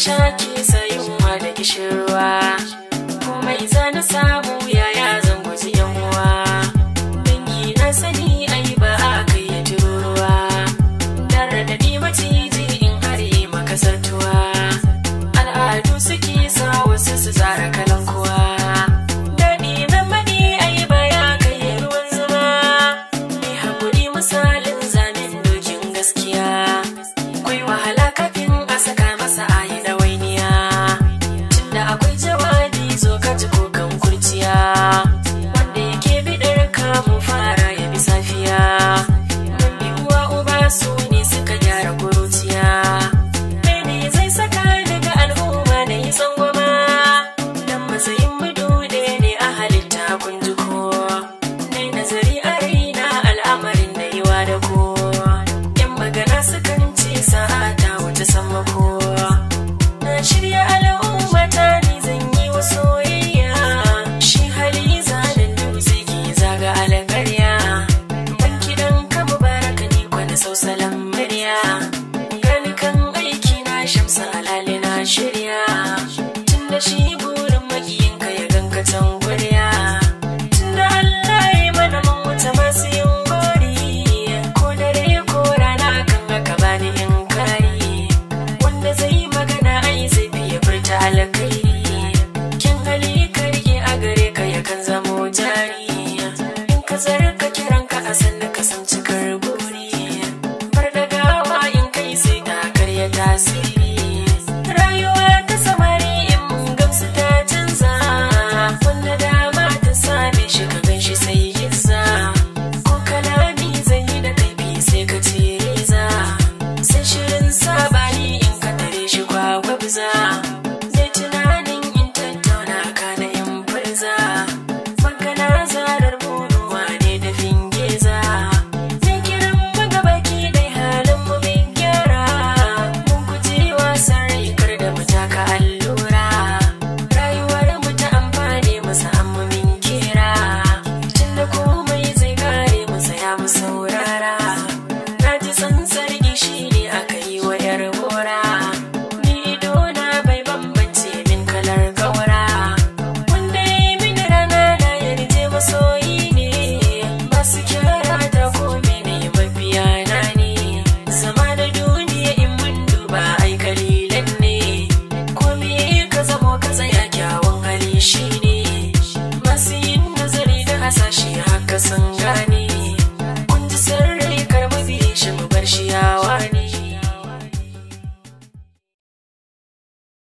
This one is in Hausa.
sha ke sayunwa da kishirwa komai za na samu yaya zan guji yan uwa dangi na sani ai ba a kai ya tururuwa dan raɗaɗi maciji in har yi makasartuwa al'adu suke sa wasu su tsara kalan kuwa daɗi na maɗi ai ba ya kai ruwan zuma mai haƙuri misalin zanen dokin gaskiya akwai wahala kafin a saka masa ayi ɗawainiya tunda akwai jawabi zo ka ji kokan kurciya wanda yake bidar kamun fara ya bi safiya don bi uwa uba su ne suka gyara kuruciya mene zai saka daga al'umma na yi tsangwama dan matsayin mudu ɗaya ne a halitta kun ji ko nai nazari a raina al'amarin da yiwa da ko yan magana sukan ce sa'a ta wuce sammako na shirya al'ummata ni zan yi wa soyayya shi hali zanen dutse ke zaga alƙarya ban kiɗan ka mubaraka ni kwana sausalan murya gani kan aiki na shamsa alali na shirya tun da shi burin makiyinka ya ganka can guriya tun da Allah ya mana mun wuce masu yin gori ko dare ko rana kan haka bani in kari wanda zai magana ai zai fiye furta alkairi kin hali ka rike a gare ka yakan zamo jari in ka zarka kiran ka a sannan ka san cikar buri bar da gawa in kai sai ta karya tasiri